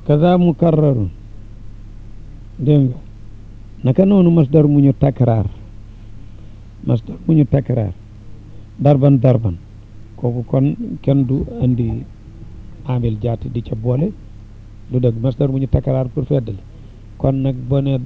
kaza mukarrarun dégg nga naka noonu masdar mu ñu takraar masdar mu ñu takraar darban darban kooku kon kenn du andi amil jaati di ca boole lu dëgg masdar mu ñu takraar pour feddali kon nag boo ne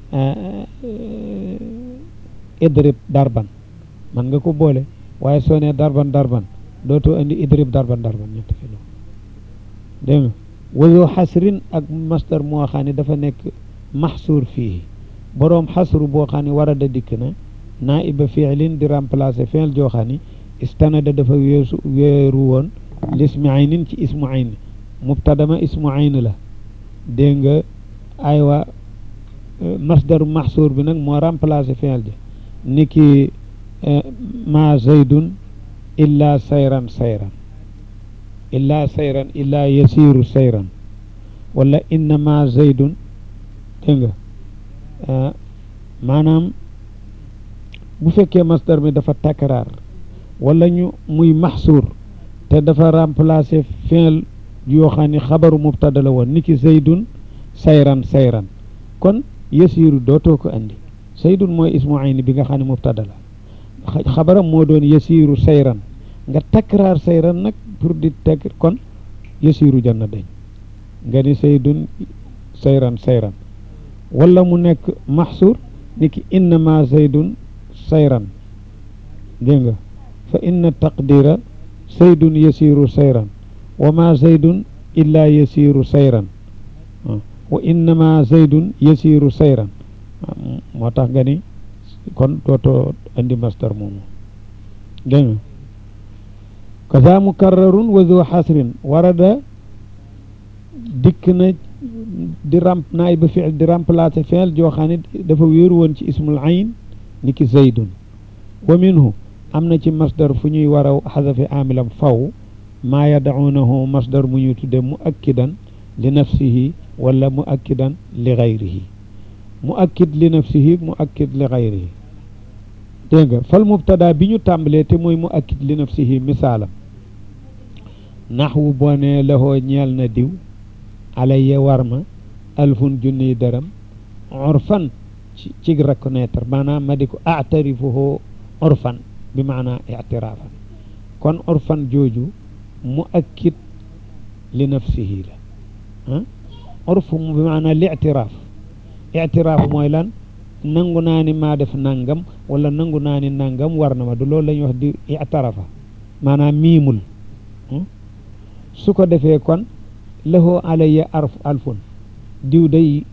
idrib darban man nga ko boole waaye soo ne darban darban dootoo andi idrib darban darban ñetti fi noonu dégg nga wayu xasrin ak masdar moo xam ne dafa nekk maxsuur fii boroom xasru boo xam ne war a da dikk na naiba fiilin di remplacer fiil joo xam ne istanada dafa weesu weeru woon lismi aynin ci ismu ayn mubtadama ismu ayn la dégg nga aywa masdaru maxsuur bi nag moo remplacer fiil ja ni ki ma zaydun illa sayran sayran illa sayran illa yasiru sayran wala innama zaydun dégg nga maanaam bu fekkee masdar mi dafa takraar wala ñu muy maxsuur te dafa remplacer fiil yoo xam ne xabaru mubtada la woon ni ki zaydun sayran sayran kon yasiru dootoo ko andi zaydun mooy ismu ayni bi nga xam ne mubtada la xabaram moo doon yasiru sayran nga takraar sayran nag pour di teg kon yasiru janna dañ nga ni zaydun sayran sayran wala mu nekk maxsuur ni ki innama zaydun sayran dégg nga fa inna taqdira zaydun yasiru sayran wa ma zaydun illa yasiru sayran wa innama zaydun yasiru sayran moo tax nga ni kon dootoo andi masdar moomu dégg nga kaza mukarrarun wa zu xasrin warada dikk na di ramp naay ba fiil di remplacer fiil joo xam ne dafa wéeru woon ci ismul ayn ni ki zaydun wa minhu am na ci masdar fu ñuy war a xasafi amilam faw maa yadaunahu masdar mu ñuy tudde mu akkidan li nafsihi wala mu akkidan li gayrihi mu akkid li nafsihi mu akkid li gayrihi dégg nga fal mubtada bi ñu tàmbalee te mooy mu akkid li nafsihi misaalam naxwu boo ne lahoo ñeel na diw alayya war ma alfun junniy dërëm urfan ci ci reconnaître maanaam ma di ko atarifuhu urfan bi maanaa ictiraafan kon urfan jooju mu akkid li nafsihi la ah urfu bi maanaa li ictiraaf ictiraaf mooy lan nangu naa ni maa def nangam wala nangu naa ni nangam war na ma du loolu la ñuy wax di ictarafa maanaam miimul su ko defee kon lahoo alayya arf alfun diw day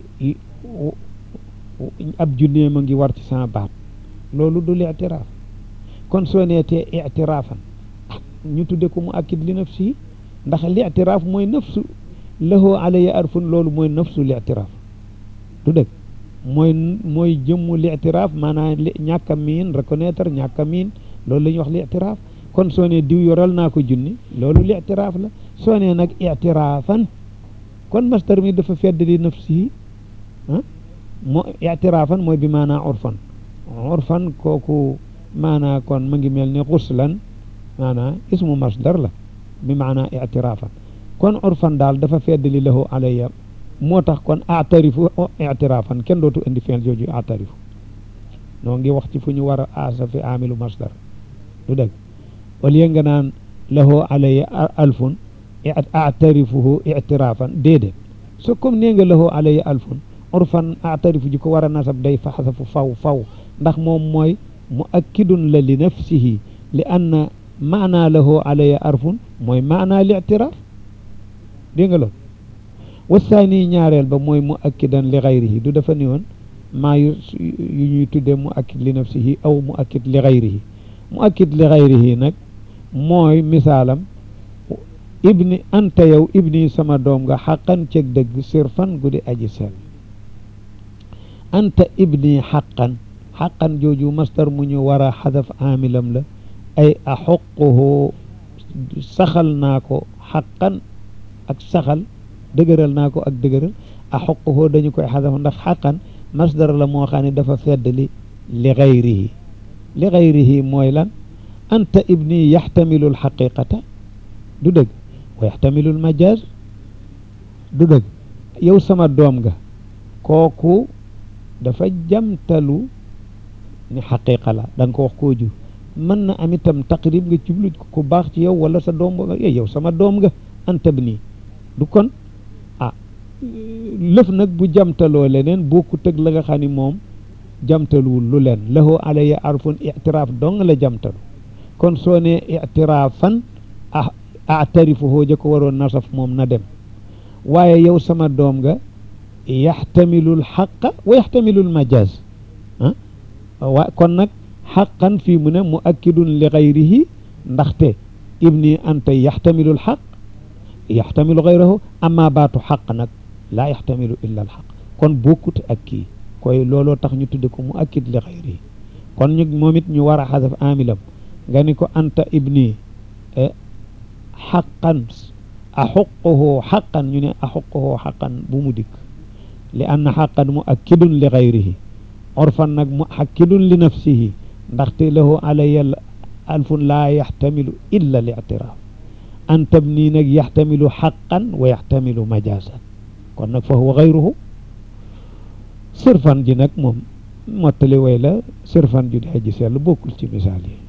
ab junneem a ngi war ci sama baat loolu du lictiraaf kon soo neetee ictiraafan ñu tudde ko mu akkid li nafsi ndax lictiraaf mooy nafsu lahoo alayya arfun loolu mooy nafsu lictiraaf du dëgg mooy mooy jëmmu lictiraaf maanaam ñàkk a miin reconnaître ñàkk a miin loolu la ñuy wax lictiraaf kon soo ne diw yoral naa ko junni loolu lictiraaf la soo ne nag ictiraafan kon masdar mi dafa fedd li nafsi ah moo ictiraafan mooy bi maanaa urfan urfan kooku maanaa kon ma ngi mel ni xuslan maanaa ismu masdar la bi maanaa ictiraafan kon urfan daal dafa fedd li lahu alayya moo tax kon atarifu ictiraafan kenn dootu indi feel jooju atarifu noo ngi wax ci fu ñu war a asafi amilu masdar du dëgg au lieu nga naan lahu alayya alfun atarifuhu ictiraafan déedéet so comme nee nga lahu alayya alfun urfan atarifu ji ko war a nasab day fa xasafu faw faw ndax moom mooy mu akkidun la li nafsihi li anna maanaa lahu alayya arfun mooy maanaa li ictiraaf dégg nga loolu wasaani ñaareel ba mooy mu akkidan li gayrihi du dafa ni woon maa yu yu ñuy tuddee mu akkid li nafsihi aw mu akkid li gayrihi mu akkid li gayrihi nag mooy misaalam ibni anta yow ibni sama doom nga xaqan ceg dëgg sirfan guddi aji sel anta ibni xaqan xaqan jooju masdar mu ñu war a xadaf amilam la ay axuquhu saxal naa ko xaqan ak saxal dëgëral naa ko ak dëgëral axuquhu dañu koy xadaf ndax xaqan masdar la moo xam ne dafa fedd li li gayrihi li gayrihi mooy lan anta ibni yaxtamilu alxaqiqata du dëgg wa yaxtamilu almajaz du dëgg yow sama doom nga kooku dafa jamtalu ni xaqiqa la da nga ko wax koo jur mën na am itam taqrib nga jublu ku baax ci yow wala sa doom nga yow sama doom nga antab nii du kon ah lëf nag bu jamtaloo leneen bokkut ak la nga xam ni moom jamtaluwul lu leen lahu alaya arfun itiraaf dong la jamtalu kon soo ne itiraafan ah atarifuhoo ja ko waroon nasaf moom na dem waaye yow sama doom nga yaxtamilul xaqa wa yaxtamilul majaz ah waa kon nag xaqan fii mu ne mu akkidun li gayrihi ndaxte ibni anta yaxtamilul xaq yaxtamilu gayrahu amma baatu xaq nag laa yaxtamilu illa al xaq kon bokkut ak kii koy looloo tax ñu tudde ko mu akkid li gayrihi kon ñu moom it ñu war a xasaf amilam nga ni ko anta ibni xaqan axuquhu xaqan ñu ne axuquhu xaqan bu mu dikk li anna xaqan mu akkidun li gayrihi orfan nag mu akkidun li nafsihi ndaxte lahu alaya alfun laa yaxtamilu illa l ictiraaf an tabni nag yaxtamilu xaqan wa yaxtamilu majaasan kon nag fa huwa gayruhu sirfan ji nag moom mottali way la sirfan ju dee ji sell bokkul ci misaal yi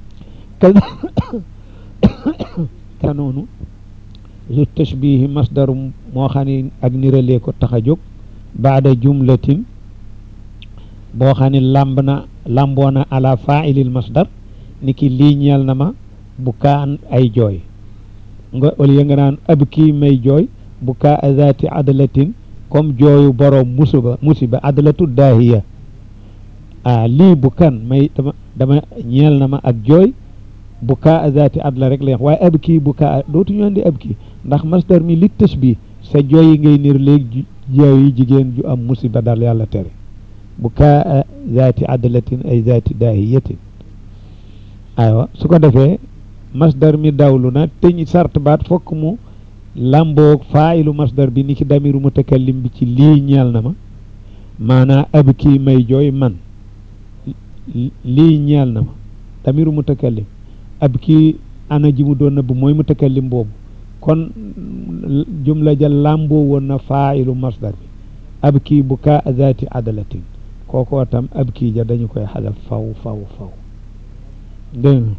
ka noonu lu tashbihi masdar moo xam ne ak niralee ko tax a jóg baada jumlatin boo xam ne làmb na làmboona ala faailil masdar ni ki lii ñeel na ma bu kaan ay jooy nga au lieu nga naan ab kii may jooy bu kaa azati adalatin comme jooyu boroom musiba musiba adalatu daahiya ah lii bu kan may dama dama ñeel na ma ak jooy bu kaa azati adla rek la waaye ab kii bu kaa dootuñu andi ab kii ndax masdar mi li tashbih sa jooy yi ngay niir léegi jooy yi jigéen ju am musiba dal yàlla tere bu kaa zaati adalatin ay zaati daahiyatin aywa su ko defee masdar mi dawlu na te ñu sart baat fokk mu làmboog faayilu masdar bi ni ki damiru mutakallim bi ci lii ñeel na ma maanaa ab kii may jooy man lii ñeel na ma damiru mutakallim ab kii ana ji mu doon na bu mooy mutakallim boobu kon jumla ja làmboo woon na faayilu masdar bi ab kii bu kaa zaati adalatin kookoo tam ab kii ja dañu koy xadaf faw faw faw dégg nga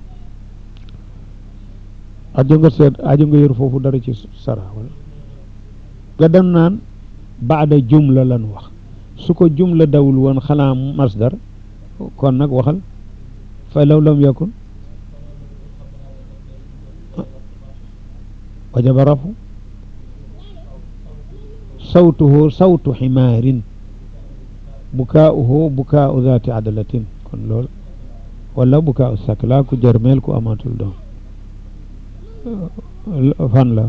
ajo nga seet ajo nga yër foofu dara ci sara wala nga dem naan baada jumla lan wax su ko jumla dawul woon xanaa masdar kon nag waxal fa law lam yakun wajaba rafu sawtuhu sawtu ximaarin bukaauhu bukaau zaati adalatin kon loolu wala bukaau sakla ku jërmeel ku amatul doom fan la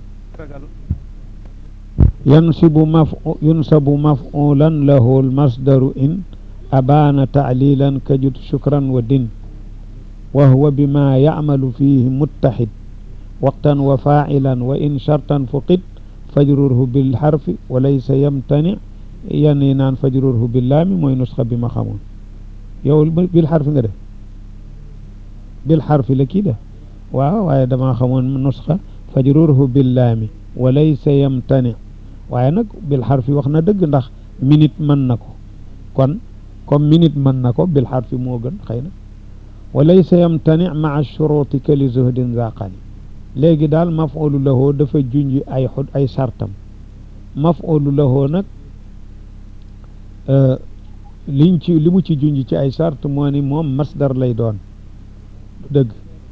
yansibu maf yunsabu mafulan lahu almasdaru in abaana taalilan kajut shukran wa din wa huwa bima yacmalu fihi muttaxid waqtan wa faacilan wa in shartan fuqid fajrurhu bilxarfi wa laysa yamtani yan yi naan fajrurhu billaami mooy nusxa bi ma xamoon yow bil xarfi nga def bil xarfi la kii def waaw waaye damaa xamoon nusxa fajrurhu billaami wa laysa yamtani waaye nag bil xarfi wax na dëgg ndax minute mën na ko kon comme minute mën na ko bil xarfi moo gën xëy na wa laysa yamtani maa shuruti ka li zuhdin zaqani léegi daal mafulu lahoo dafa junj ay xud ay sartam mafulu lahoo nag liñ ci li mu ci junj ci ay sart moo ni moom masdar lay doon du dëgg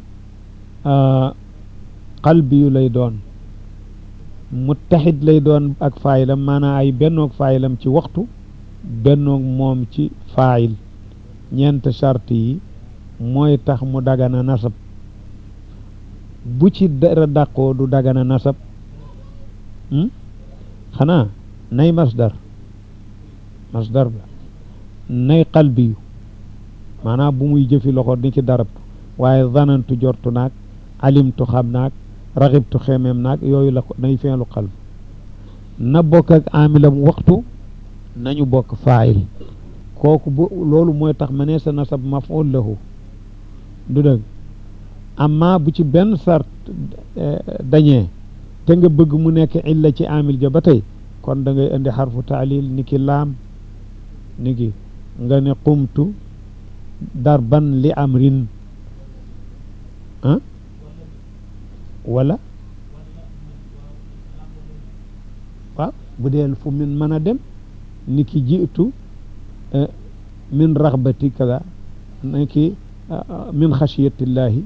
qalbi yu lay doon muttaxid lay doon ak faayilam maanaam ay bennoog faayilam ci waxtu bennoog moom ci faayil ñeent sart yi mooy tax mu dagana nasab bu ci dara dàqoo du dagana nasab xanaa nay masdar masdar la nay qalbi yu maanaam bu muy jëfi loxo ni ci darabtu waaye zanantu jortu naag alimtu xam naag raxibtu xemeem naag yooyu la ko nay feelu qalb na bokk ak amilam waxtu nañu bokk faayil kooku bu loolu mooy tax ma ne sa nasab maf'ul lahu du dëgg amma bu ci benn sart dañee te nga bëgg mu nekk illa ci amil ja ba tey kon da ngay indi xarfu taalil ni ki laam ni ki nga ne qumtu darban li amrin ah wala waaw bu dee fu min mën a dem ni ki jiitu min raxbati kaza ni ki min xasiyatillahi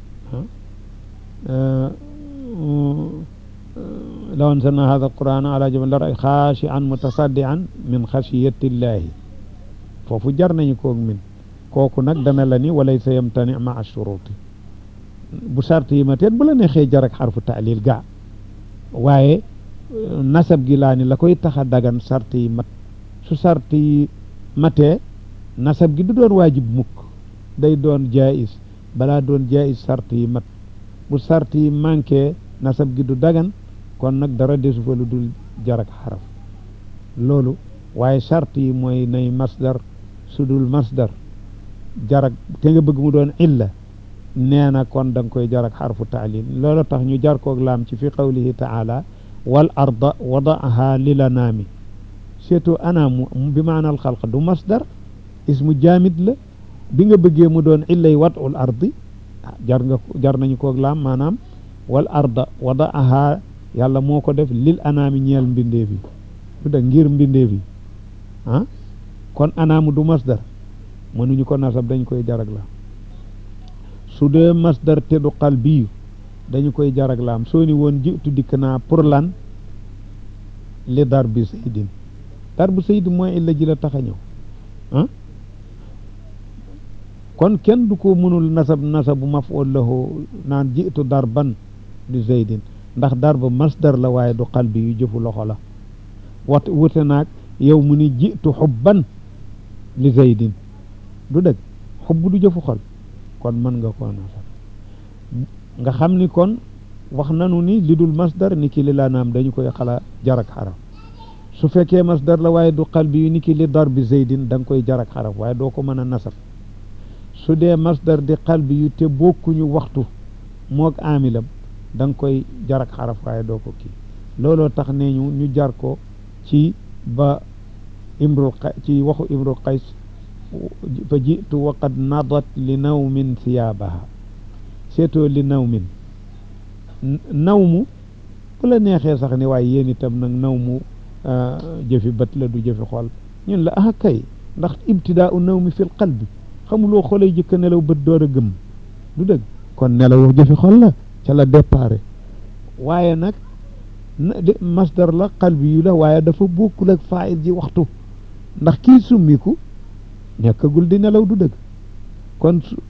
law anzalna hada alquran ala jabal la ray xaashian mutasaddian min xasiyatillahi foofu jar nañu koog min kooku nag dana la ni walay sa yamtani maa shuruti bu sart yi ma teet bu la neexee jar ak xarfu taalil gaa waaye nasab gi laa ni la koy tax a dagan sart yi mat su sart yi matee nasab gi du doon waajib mukk day doon jaayis balaa doon jaayis sart yi mat bu sart yi manqué nasab gi du dagan kon nag dara desu fa lu dul jarak xaraf loolu waaye sart yi mooy nay masdar su dul masdar jarak te nga bëgg mu doon illa nee na kon da nga koy jarak xarfu taalil loolu tax ñu jar koog laam ci fi qawlihi taala wal arda wadaaha lil anaami surtout anaamu bi maanaal xalq du masdar ismu jaamid la bi nga bëggee mu doon illay wadul ardi jar nga jar nañu koog laam maanaam wal arda wadaaha yàlla moo ko def lil anaami ñeel mbindeef yi du da ngir mbindeef yi ah kon anaamu du masdar mënuñu ko nasab dañ koy jarag laam su dee masdar te du qalbi dañu koy jarag laam soo ni woon jiitu dikk naa pour lan li dar bi saydin dar bu saydin mooy illa ji la tax a ñëw ah kon kenn du ko mënul nasab nasabu maf'ul lahu naan jiitu darban li zaydin ndax darba masdar la waaye du qalbi yu jëfu loxo la wat wute naag yow mu ni jiitu xubban li zaydin du dëgg xubb du jëfu xol kon mën nga koo nasab nga xam ni kon wax nanu ni li dul masdar ni ki li laa naam dañu koy xala jarak xaraf su fekkee masdar la waaye du qalbi yu ni ki li dar bi zaydin da nga koy jarak xaraf waaye doo ko mën a nasab su dee masdar di qalbi yu te bokkuñu waxtu moog amilam da nga koy jarak xaraf waaye doo ko kii looloo tax nee ñu ñu jar ko ci ba imrul ci waxu imrul qays fa jitu waqad nadat li nawmin thiyaabaha seetoo li nawmin nawmu bu la neexee sax ni waaye yéen itam nag nawmu jëfi bët la du jëfi xol ñun la ah kay ndax ibtidaa u nawmi fil qalbi xamuloo xolay jëkk nelaw bët door a gëm du dëgg kon nelaw jëfi xol la ca la départ waaye nag masdar la qalbi yu la waaye dafa bokkul ak faayil ji waxtu ndax kii summiku nekkagul di nelaw du dëgg kon su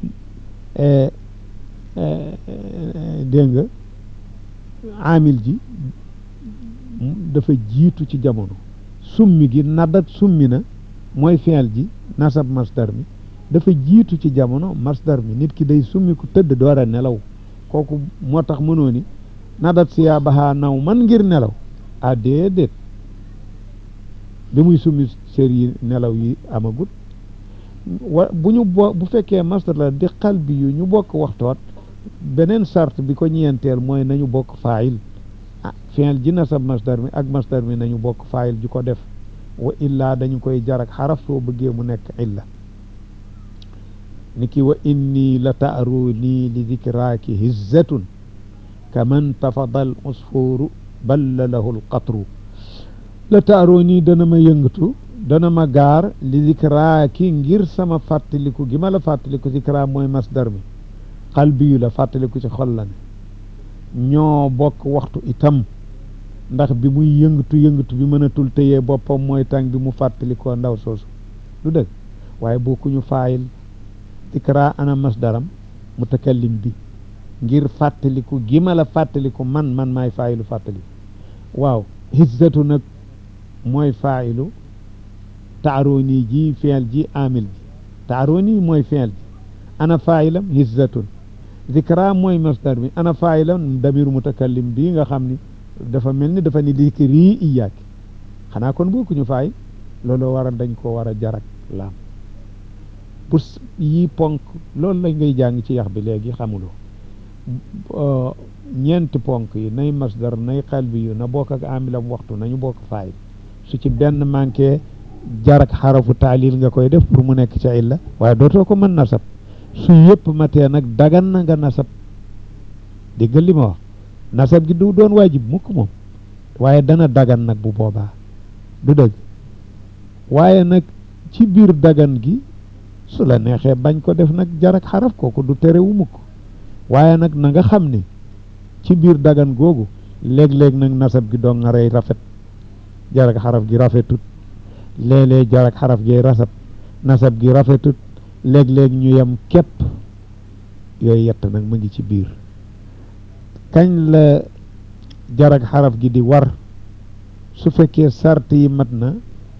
dégg nga amil ji dafa jiitu ci jamono summi gi nadat summi na mooy fi'il ji nasab masdar mi dafa jiitu ci jamono masdar mi nit ki day summi ku tëdd door a nelaw kooku moo tax mënoo ni nadat siyaa baxaa naw man ngir nelaw ah déedéet bi muy summi sér yi nelaw yi amagut wa bu ñu bo bu fekkee masdar la di qalbi yu ñu bokk waxtoot beneen sart bi ko ñeenteel mooy nañu bokk faayil ah fi'il ji nasab masdar mi ak masdar mi nañu bokk faayil ji ko def wa illaa dañu koy jarak xaraf soo bëggee mu nekk illa niki wa inni la taaruni li dikraaki hizzatun kaman tafada al usfuru balla lahu l qatru la taaruni dana ma yëngatu dana ma gaar li dikraaki ngir sama fàttaliku gi ma la fàttaliku dikra mooy masdar mi qalbi yu la fàttaliku ci xol la ne ñoo bokk waxtu itam ndax bi muy yëngatu yëngatu bi mënatul téyee boppam mooy tàng bi mu fàttalikoo ndaw soosu du dëgg waaye bokkuñu faayil dikra ana masdaram mutakallim bi ngir fàttaliku gi ma la fàttaliku man man maay faayilu fàttaliku waaw hizzatu nag mooy faayilu taaroni ji fiil ji amil ji taaroni mooy fiil ji ana faayilam hizzatun zikra mooy masdar mi ana faayilam damiru mutakallim bii nga xam ni dafa mel ni dafa ni dikri iyaaki xanaa kon bokkuñu faayil looloo waral dañ ko war a jarak laam pour yi ponk loolu la ngay jàng ci yax bi léegi xamuloo ñeenti ponk yi nay masdar nay xalbi yu na bokk ak amilam waxtu nañu bokk faayil su ci benn manqué jarak xarafu taalil nga koy def pour mu nekk ca illa waaye dootoo ko mën nasab su yëpp matee nag dagan na nga nasab déggal li ma wax nasab gi du doon waajib mukk moom waaye dana dagan nag bu boobaa du dëgg waaye nag ci biir dagan gi su la neexee bañ ko def nag jarak xaraf kooku du terewu mukk waaye nag na nga xam ne ci biir dagan googu léeg-léeg nag nasab gi doon nga rey rafet jarak xaraf gi rafetut léeg-léeg jarak xaraf gi rasab nasab gi rafetut léeg-léeg ñu yem képp yooyu yett nag mu ngi ci biir kañ la jarak xaraf gi di war su fekkee sart yi mat na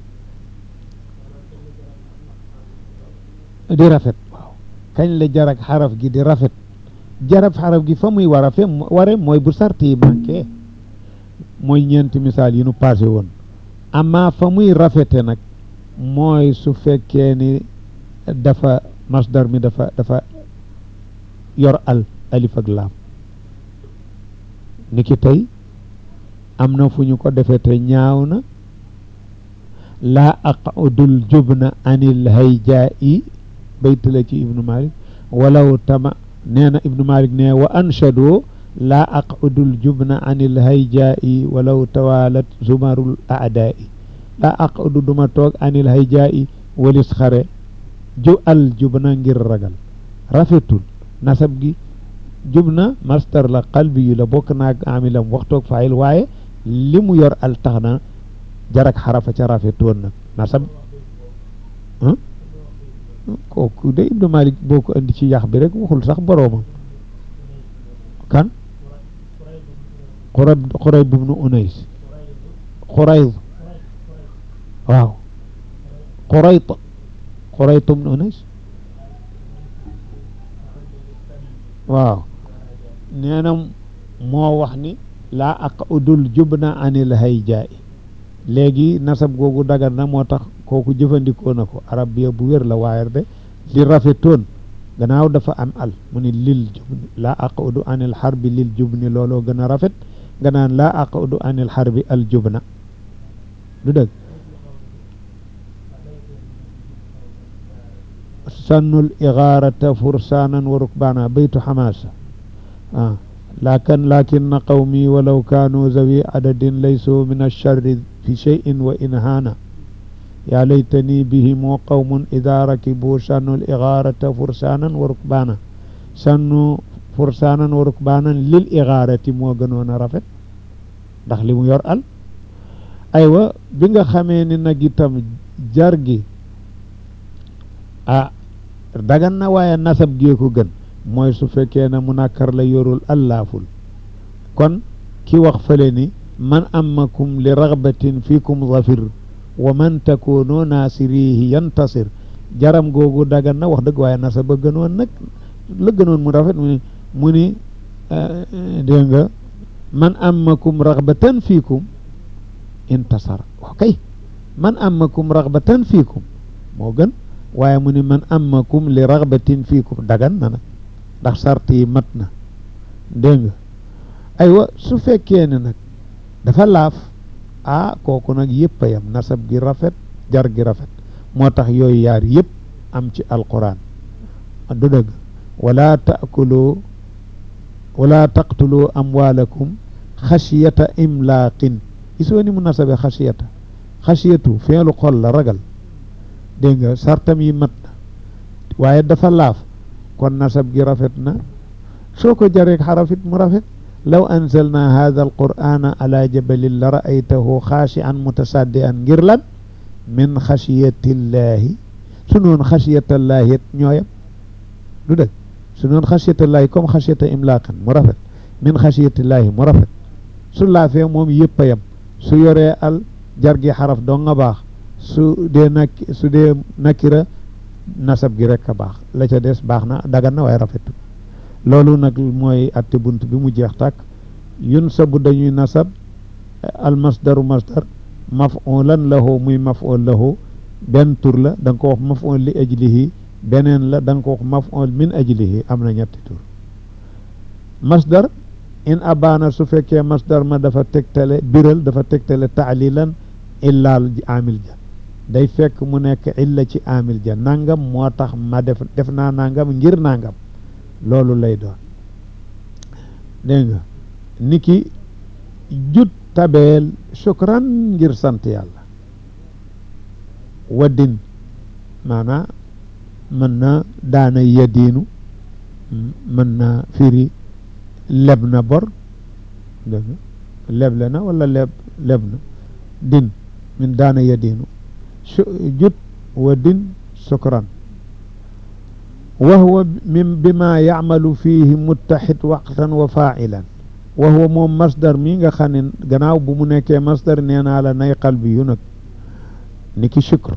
di rafet waaw kañ la jarak xaraf gi di rafet jarab xaraf gi fa muy war a fe ware mooy bu sart yi manqué mooy ñeenti misaal yi nu passé woon amma fa muy rafete nag mooy su fekkee ni dafa masdar mi dafa dafa yor al alif ak laam ni ki tey am na fu ñu ko defee te ñaaw na laa aqudul jubna anil hayjaa'i bayt la ci ibnu malik walaw tama nee na ibnu malik ne wa anshadu laa aqudul jubna anil hayjaa'i walaw tawalat zumarul aadaa'i laa aqudu duma toog anil hayjaa'i walis xare ju al jubna ngir ragal rafetul nasab gi jubna mastar la qalbi yu la bokk naag amilam waxtoog faayil waaye li mu yor al tax na jarak xarafa ca rafetoon nag nasab kooku de ibnu malik boo ko indi ci yax bi rek waxul sax boroomam kan xurayb xurayb ibnu unays xurayb waaw xurayt xurayt ibnu unays waaw nee na moo wax ni laa aqudul jubna anil hayjaa'i léegi nasab googu dagan na moo tax kooku jëfandikoo na ko arab bi bu wér la waaye de li rafetoon gannaaw dafa am al mu ni lil jubni laa aqudu anil xarbi lil jubni looloo gën a rafet nga naan laa aqudu anil xarbi al jubna du dëgg sannul igaarata fursaanan wa rukbaana baytu xamaasa ah lakin lakinna qawmi walaw kaanu zawi adadin laysu min alcharri fi cheyin wa in haana yaa laytani bihimu qawmun ida rakibu sannu ligaarata fursaanan wa rukbaana sannu fursaanan wa rukbaanan lil igaarati moo gënoon a rafet ndax li mu yor al aywa bi nga xamee ni nag itam jar gi ah dagan na waaye nasab gee ko gën mooy su fekkee ne munakkar la yorul allaaful kon ki wax fële ni man amakum li raghbatin fikum zafir wa man takunu naasirihi yantasir jaram googu dagan na wax dëgg waaye nasaba gënoon nag la gënoon mu rafet mu ni mu ni dégg nga man amakum raghbatan fikum intasar ok man amakum raghbatan fikum moo gën waaye mu ni man amakum li raghbatin fikum dagan na nag ndax sart yi mat na dégg nga aywa su fekkee ne nag dafa laaf ah kooku nag yëpp a yam nasab gi rafet jar gi rafet moo tax yooyu yaar yëpp am ci alquran du dëgg wala taakulu wala taqtulu amwalakum xasiyata imlaaqin gisoo ni mu nasabe xasiyata xasiyatu feelu xol la ragal dégg nga sartam yi mat na waaye dafa laaf kon nasab gi rafet na soo ko jareek xarafit mu rafet law anzalna hada alqur'ana ala jabalin la ra'aytahu xaashi'an mutasaddian ngir lan min xasiyatillahi su noon xasiyatallahi it ñooyam du dëgg su noon xasiyatallahi comme xasiyata imlaaqan mu rafet min xasiyatillahi mu rafet su laafee moom yëpp a yam su yoree al jar gi xaraf doo nga baax su dee nak su dee nakira nasab gi rek a baax la ca des baax na dagan na waaye rafetu loolu nag mooy atte bunt bi mu jeex tàkk yun sabu dañuy nasab al masdaru masdar mafulan lahu muy maful lahu benn tur la da nga ko wax maful li ajlihi beneen la da nga ko wax maful min ajlihi am na ñetti tur masdar in abaana su fekkee masdar ma dafa tegtale biral dafa tegtale taalilan illaal amil ja day fekk mu nekk illa ci amil ja nangam moo tax ma def def naa nangam ngir nangam loolu lay doon dégg nga niki jut tabeel shukran ngir sant yàlla waddin maanaa mën na daana yadiinu mën na firi leb na bor dégg nga leble na wala leb leb na din min daana yadiinu jut waddin shukran wa huwa min bima yacmalu fihi muttaxid waqtan wa faa'ilan wa huwa moom masdar mi nga xam ne gannaaw bu mu nekkee masdar nee naa la nay qalbi yu nag ni ki shukr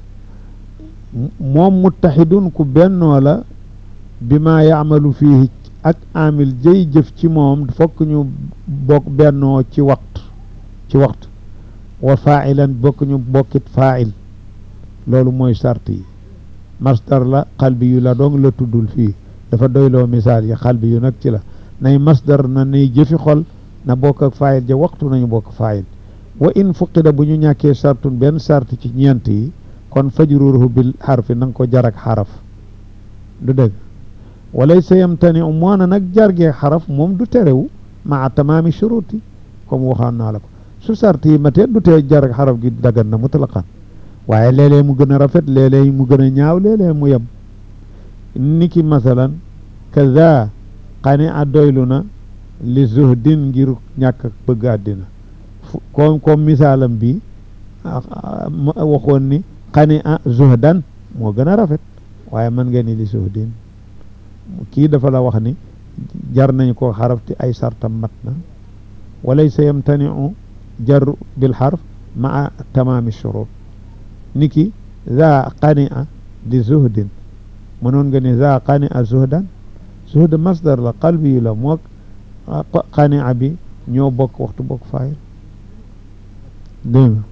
moom muttaxidun ku bennoo la bima yacmalu fihi ak amil jëy jëf ci moom fokk ñu bokk bennoo ci waxtu ci waxtu wa faa'ilan bokk ñu bokkit faa'il loolu mooy sart yi masdar la xalbi yu la dong la tuddul fii dafa doyloo misaal yi xalbi yu nag ci la nay masdar na nay jëfi xol na bokk ak faayil ja waxtu nañu bokk faayil wa in fuqida bu ñu ñàkkee sartun benn sart ci ñeent yi kon fajruruhu bil xarfi na nga ko jarak xaraf du dëgg walay sa yamtani u moo na nag jargee xaraf moom du terewu maa tamaami shuruti comme waxaan naa la ko su sart yi matee du tee jarak xaraf gi dagan na mutlaqan waaye léeg-léeg mu gën a rafet léeg-léeg mu gën a ñaaw léeg-léeg mu yem niki masalan kaza xani a doylu na li zuhdin ngir ñàkk bëgg àddina comme comme misaalam bi waxoon ni xani a zuhdan moo gën a rafet waaye mën nga ni li zuhdin kii dafa la wax ni jar nañ ko xaraf te ay sartam mat na walaysa yamtaniu jar bil xarf maa tamaami shurut niki za qani a di zuhdin mënoon nga ni za qani a zuhdan zuhd masdar la qalbi yu la mook qani a bi ñoo bokk waxtu bokk faayil dégg nga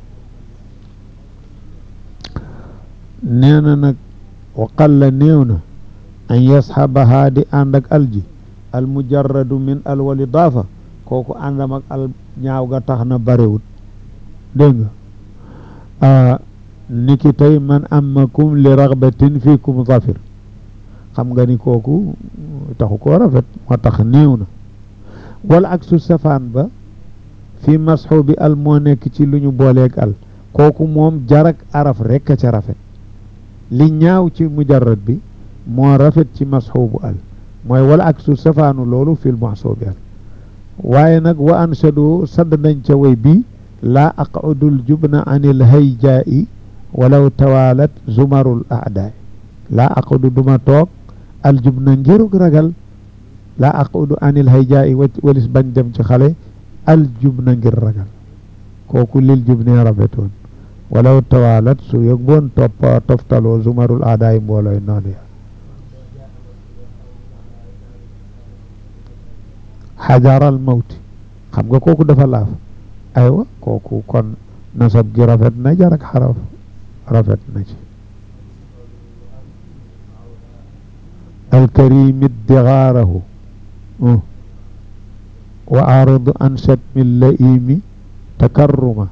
nee na nag wa qalla néew na an yasxabahaa di ànd ak alji al mujarradu min al wal idaafa kooku àndam ak al ñaaw ga tax na barewut dégg nga niki tey man amakum li raxbatin fiikum zafir xam nga ni kooku taxu koo rafet moo tax néew na wala ak su safaan ba fi masxu bi al moo nekk ci lu ñu booleeg al kooku moom jarak araf rekk a ca rafet li ñaaw ci mujarrad bi moo rafet ci masxu bu al mooy wala ak su safaanu loolu fil maxsuu bi al waaye nag wa anshadu sadd nañ ca way bii laa aqudul jubna anil hayjaa'i walaw tawalat zumarul aadaay laa aqudu duma toog al jubna ngirug ragal laa aqudu anil hayjaa'i walis bañ dem ci xale al jubna ngir ragal kooku lil jubne rafetoon walaw tawalat su yëg boon topp toftaloo zumarul aadaay mboolooy noonu ya xajaral mawti xam nga kooku dafa laaf aywa kooku kon nasab gi rafet na jarak xaraf rafet na ci alkarimi dixaarahu wa aridu an shatmi laimi takarruma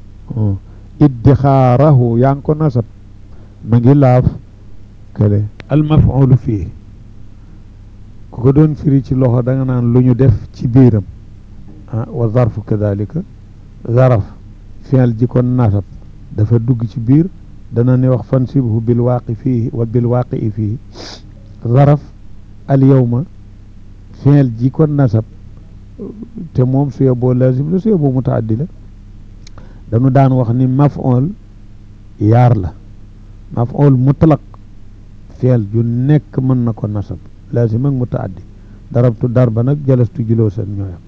iddixaarahu yaa ngi ko nasab ma ngi laaf kele almafulu fii ku ko doon firi ci loxo da nga naan lu ñu def ci biiram ah wa zarfu kadalika zaraf fi'l ji kon nasab dafa dugg ci biir dana ne wax fansibhu bil waaqi fii wa bil waaqi fii zaraf al yawma fi'l ji kon nasab te moom su yeboo lazim la su yeboo mutaaddi la dañu daan wax ni maf'ul yaar la maf'ul mutlaq fi'l ju nekk mën na ko nasab lazim ak mutaaddi darabtu darba nag jalastu juloosan ñooyam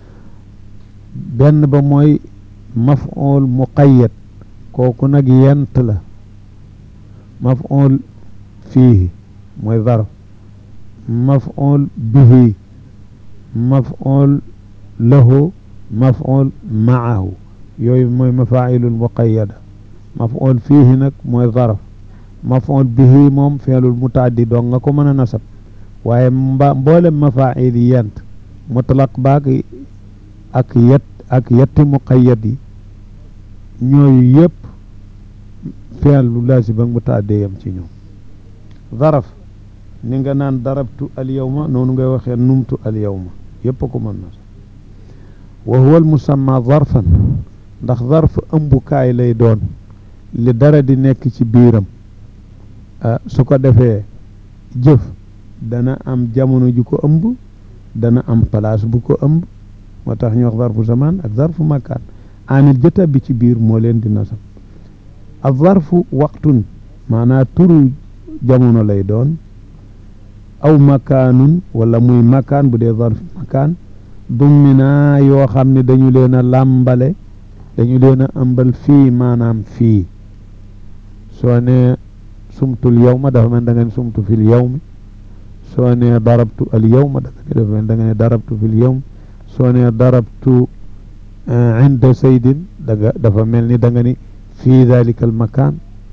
benn ba mooy maf'ul muqayyad kooku nag yent la maf'ul fiihi mooy zarf maf'ul bihi maf'ul lahu maf'ul ma'ahu yooyu mooy mafaa'ilul muqayyada maf'ul fiihi nag mooy zarf maf'ul bihi moom fi'lul mutaaddi dong nga ko mën a nasab waaye mba mboolem mafaa'il yi yent mutlaq baag ak yet ak yetti muqayyad yi ñooyu yëpp fi'l lu laazim ak mutaaddi yam ci ñoom zaraf ni nga naan darabtu al yawma noonu ngay waxee numtu al yawma yëpp ko mën na wa huwa al musamma zarfan ndax zarf ëmbukaay lay doon li dara di nekk ci biiram su ko defee jëf dana am jamono ju ko ëmb dana am place bu ko ëmb moo tax ñu wax zarfu zaman ak zarfu makaan amil jëta bi ci biir moo leen di nasab ak zarfu waqtun maanaa turu jamono lay doon aw makaanun wala muy makaan bu dee zarfu makaan dummina yoo xam ne dañu leen a làmbale dañu leen a ëmbal fii maanaam fii soo ne sumtul yawma dafa mel da nga ne sumtu fil yawmi soo ne darabtu al yawma da nga ne dafa mel da nga ne darabtu fil yawmi soo ne darabtu inda saydin da nga dafa mel ni da nga ni fii dalika al makaan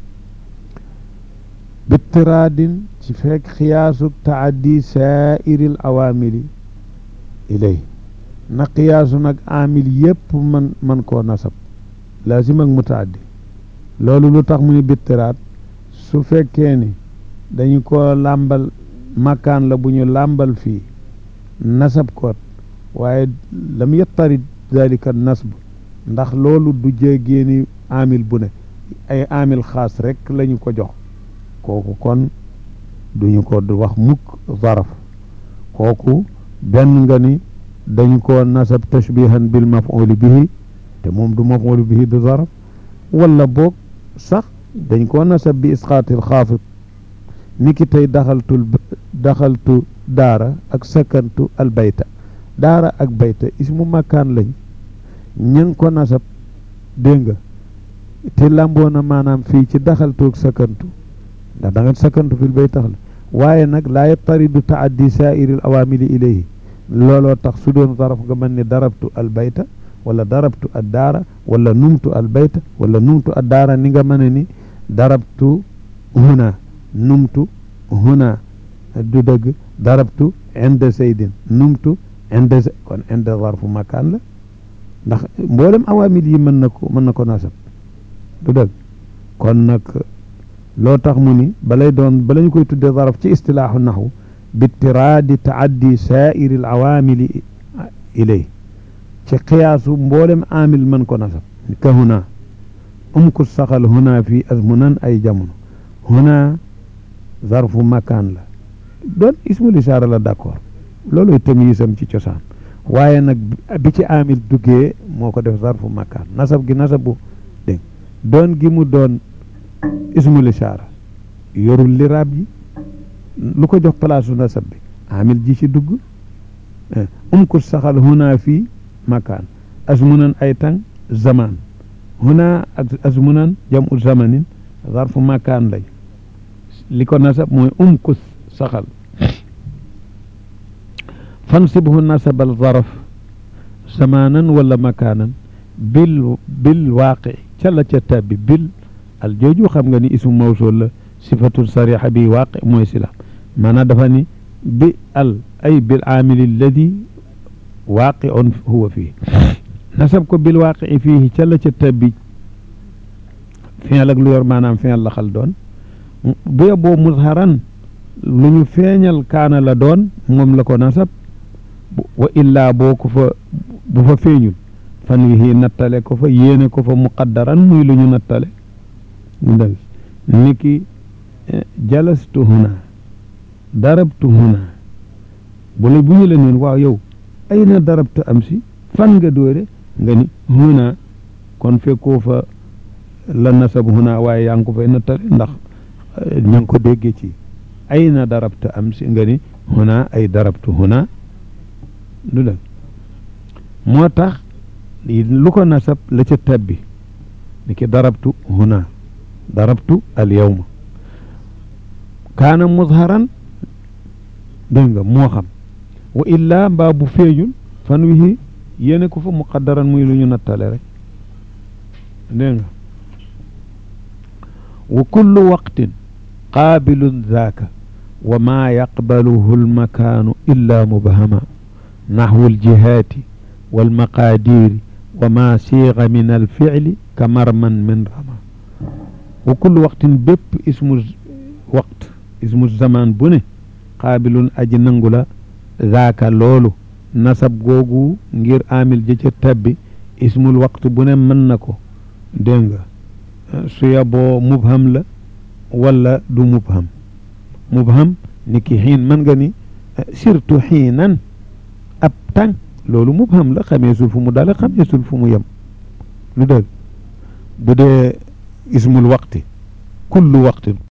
bittiraadin ci fekk xiyaasu taaddi saairi al awaamili ilay na qiyaasu nag amil yépp man man koo nasab laazim ak mutaaddi loolu lu tax mu ni bittiraat su fekkee ni dañu ko làmbal makkaan la bu ñu làmbal fii nasab koot waaye lam yettarit dalika nasb ndax loolu du jéggeeni amil bu ne ay amil xaas rek lañu ko jox kooku kon duñu ko wax mukk zaraf kooku benn nga ni dañ ko nasab tashbihan bil maf'ul bihi te moom du maf'ul bihi du zaraf wala boog sax dañ ko nasab bi isqaatil xaafid ni ki tey daxaltul daxaltu daara ak sakantu al bayta daara ak bayta ismu makkaan lañ ña ko nasab dégg nga te lamboona maanaam fii ci daxaltu ak sakantu ndax da nga sakantu fil bayta la waaye nag laa yattaridu taaddi saairil awaamili ilayhi looloo tax su doon zaraf nga mën ni darabtu al bayta wala darabtu ad daara wala numtu al bayta wala numtu ad daara ni nga mën ni darabtu huna numtu huna du dëgg darabtu inda saydin numtu inda kon inda zarfu makaan la ndax mboolem awaamil yi mën na ko mën na ko nasab du dëgg kon nag loo tax mu ni balay doon bala ñu koy tuddee zaraf ci istilaaxu naxwu bitiraadi taaddi saairi al awaamili ilay ci xiyaasu mboolem amil mën ko nasab ka huna um ku saxal huna fii azmunan ay jamono huna zarfu makaan la doon ismul isaara la d'accord looluy tamyiisam ci cosaan waaye nag bi ci amil duggee moo ko def zarfu makaan nasab gi nasabu dégg doon gi mu doon ismul isaara yorul liraab ji lu ko jox place u nasab bi amil ji ci dugg um ku saxal huna fii makaan azmunan ay tàng zaman huna ak azmunan jamu zamanin zarfu makaan lay li ko nasab mooy um ku saxal fansibhu nasabal zaraf zamanan wala makaanan bil bil waaqi ca la ca tabbi bil al jooju xam nga ni ismu mawsul la sifatul sarixa bi waaqi mooy sila maanaam dafa ni bi al ay bil aamili alladi waaqi on huwa fii nasab ko bil waaqi fii ca la ca tabbi fi'l ak lu yor maanaam fi'l la xal doon bu yeboo muzharan lu ñu feeñal kaana la doon moom la ko nasab wa illaa boo ko fa bu fa feeñul fan wi nattale ko fa yéene ko fa muqaddaran muy lu ñu nattale dal niki jalastu huna darabtu huna bu la bu ñu la neen waaw yow ay na darabtu am si fan nga dóore nga ni huna kon fekkoo fa la nasab huna waaye yaa ngi ko fay nattale ndax ña ngi ko déggee ci ay na darabtu am si nga ni huna ay darabtu huna du dëgg moo tax lu ko nasab la ca tabbi ni ki darabtu huna darabtu al yawma kaana muzharan dégg nga moo xam wa illaa mbaa bu feeñul fan wi yéene ko fa muqaddaran muy lu ñu nattale rek dégg nga wa kullu waqtin qaabilun zaaka wa maa yaqbaluhu almakaanu illa mubhama naxwu aljihaati walmaqaadiri wa ma siiga min alficli ka marman min rama wa kullu waqtin bépp ismu waqt ismu zaman bu ne qaabilun aji nangu la zaaka loolu nasab googu ngir amil ja ca tabbi ismul waqt bu ne mën na ko dégg nga su yaboo mubham la wala du mubham mubham ni ki xiin mën nga ni surtout xiinan ab tàng loolu mubham la xameesul fu mu dale xameesul fu mu yem lu dëgg bu dee ismul waqti kullu waqtin